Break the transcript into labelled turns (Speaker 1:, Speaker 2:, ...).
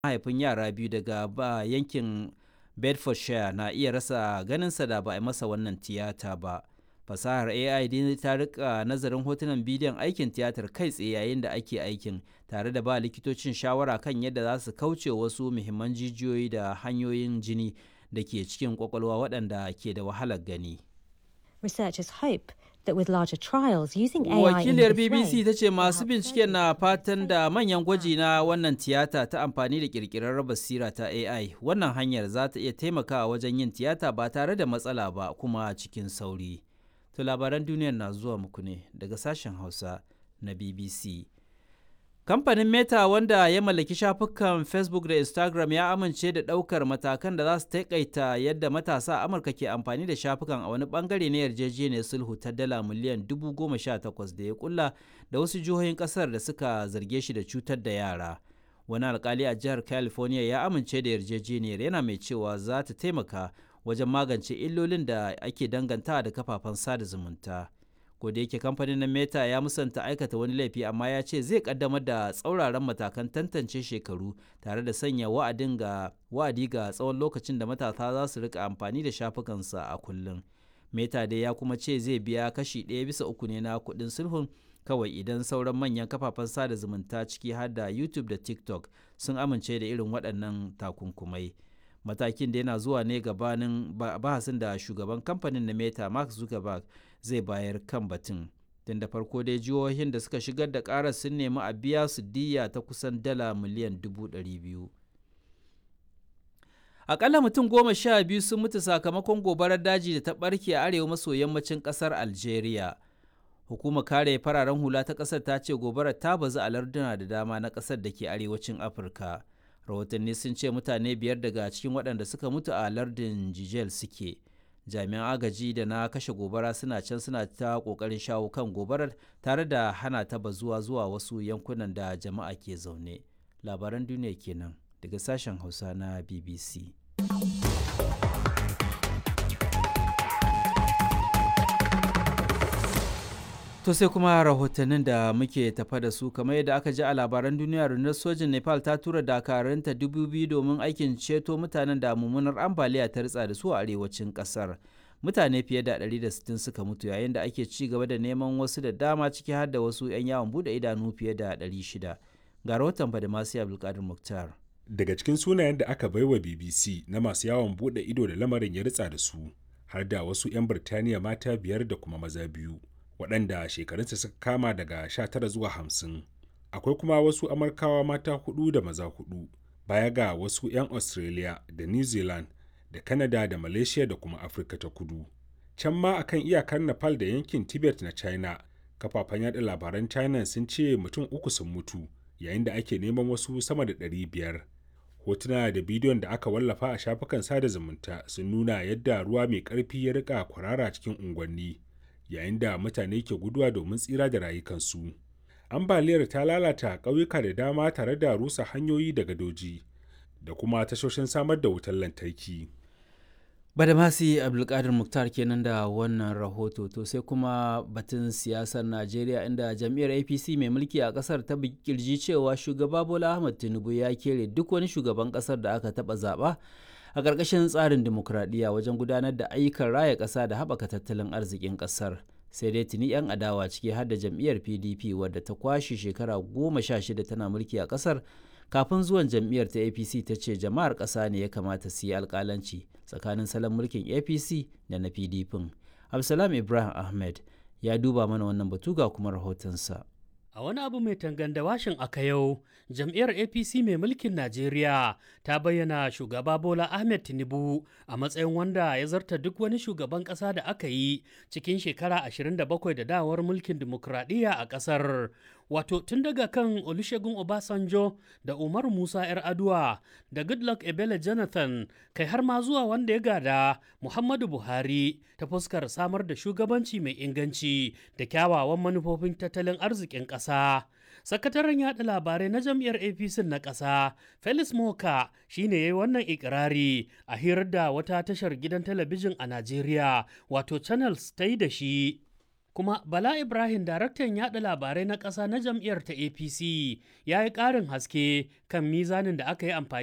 Speaker 1: mahaifin yara biyu daga ba yankin bedfordshire na iya rasa ganinsa da ba a masa wannan tiyata ba fasahar ai dai ta rika nazarin hotunan bidiyon aikin tiyatar kai tsaye yayin da ake aikin tare da ba likitocin shawara kan yadda za su kauce wasu muhimman jijiyoyi da hanyoyin jini da ke cikin kwakwalwa waɗanda ke da wahalar gani
Speaker 2: Researchers hope that with larger trials using AI in
Speaker 1: wakiliyar
Speaker 2: this
Speaker 1: bbc
Speaker 2: way,
Speaker 1: ta ce masu binciken na fatan da manyan gwaji na wannan tiyata ta amfani da kirkirar basira ta ai wannan hanyar za ta iya taimakawa wajen yin tiyata ba tare da matsala ba kuma cikin sauri to labaran duniyar na zuwa muku ne daga sashen hausa na bbc kamfanin meta wanda ya mallaki shafukan facebook da instagram ya amince da ɗaukar matakan da za su taƙaita yadda matasa a amurka ke amfani da shafukan a wani bangare na yarjejeniyar sulhu ta dala miliyan 18,000 da ya kulla da wasu jihohin ƙasar da suka zarge shi da cutar da yara wani alkali a jihar california ya amince da yarjejeniyar yana mai cewa za ta taimaka wajen magance illolin da ake danganta da kafafen sada zumunta. da yake kamfanin na meta ya musanta aikata wani laifi amma ya ce zai kaddamar da tsauraran matakan tantance shekaru tare da sanya wa'adin ga wa'adi ga tsawon lokacin da matasa za su rika amfani da shafukansa a kullum meta dai ya kuma ce zai biya kashi ɗaya bisa uku ne na kuɗin sulhun kawai idan sauran manyan kafafen sada zumunta ciki har da youtube da tiktok sun amince da irin waɗannan takunkumai matakin da yana zuwa ne gabanin bahasin da shugaban kamfanin na meta mark zuckerberg zai bayar kan batun tun da farko dai jihohin da suka shigar da karar sun nemi a biya su diya ta kusan dala miliyan dubu ɗari biyu akalla mutum goma sha biyu sun mutu sakamakon gobarar daji da ta ɓarke a arewa maso yammacin ƙasar algeria hukumar kare fararen hula ta ƙasar ta ce gobarar ta bazu a larduna da dama na ƙasar da ke arewacin afirka rahotanni sun ce mutane biyar daga cikin waɗanda suka mutu a lardin jijel suke jami'an agaji da na kashe gobara suna can suna ta ƙoƙarin shawo kan gobarar tare da hana ta bazuwa zuwa wasu yankunan da jama'a ke zaune labaran duniya kenan daga sashen hausa na bbc To sai kuma rahotannin da muke tafa da su kamar yadda aka ji a labaran duniya rundunar sojin Nepal ta tura dakaranta dubu biyu domin aikin ceto mutanen da mummunar ambaliya ta ritsa da su a arewacin kasar. Mutane fiye da 160 suka mutu yayin da ake ci gaba da neman wasu da dama ciki har da wasu 'yan yawon bude idanu fiye da 600. Ga rahoton Badamasi Abdulkadir Muktar.
Speaker 3: Daga cikin sunayen da aka baiwa BBC na masu yawon bude ido da lamarin ya ritsa da su, har da wasu 'yan Birtaniya mata biyar da kuma maza biyu. waɗanda shekarunsa suka kama daga 19 zuwa 50 akwai kuma wasu amurkawa mata hudu da maza hudu baya ga wasu 'yan australia da new zealand da canada da malaysia da kuma afirka ta kudu can ma akan iyakar nepal da yankin tibet na china kafafen yada labaran china sun ce mutum uku sun mutu yayin da ake neman wasu sama da 500 hotuna da bidiyon da aka wallafa a shafukan sada zumunta sun nuna yadda ruwa mai ƙarfi ya rika kwarara cikin unguwanni yayin da mutane ke guduwa domin tsira da rayukansu. Ambaliyar ta lalata ƙauyuka da dama tare da rusa hanyoyi da gadoji da kuma tashoshin samar da wutar lantarki.
Speaker 1: Badamasi Abdulkadir Muktar kenan da wannan rahoto to sai kuma batun siyasar Najeriya inda jam'iyyar APC mai mulki a kasar ta kirji cewa shugaba Bola Ahmed Tinubu ya kere duk wani shugaban kasar da aka taba zaba a ƙarƙashin tsarin dimokuraɗiyya wajen gudanar da ayyukan raya ƙasa da haɓaka tattalin arzikin ƙasar sai dai tuni 'yan adawa ciki har da jam'iyyar pdp wadda ta kwashe shekara goma sha shida tana mulki a ƙasar kafin zuwan jam'iyyar ta apc ta ce jama'ar ƙasa ne ya kamata su yi alƙalanci tsakanin salon mulkin apc da na pdp absalam ibrahim ahmed ya duba mana wannan batu ga kuma rahotonsa
Speaker 4: A wani abu mai tanganda washin aka yau, jam'iyyar APC mai mulkin Najeriya ta bayyana shugaba Bola Ahmed Tinubu a matsayin wanda ya zarta duk wani shugaban ƙasa da aka yi cikin shekara 27 da dawar mulkin dimokuraɗiyya a ƙasar. Wato tun daga kan Olusegun Obasanjo da Umaru Musa 'yar Aduwa da Goodluck Ebele Jonathan kai har ma zuwa wanda ya gada Muhammadu Buhari ta fuskar samar da shugabanci mai inganci da kyawawan manufofin tattalin arzikin ƙasa. Sakataren yaɗa labarai na jam'iyyar APC na ƙasa, Felix Moka shi ne ya yi wannan ikirari a hirar da wata tashar gidan talabijin a Najeriya, wato Channels ta yi da shi. kuma bala ibrahim daraktan yada labarai na ƙasa na jam'iyyar ta apc ya yi ƙarin haske kan mizanin da aka yi amfani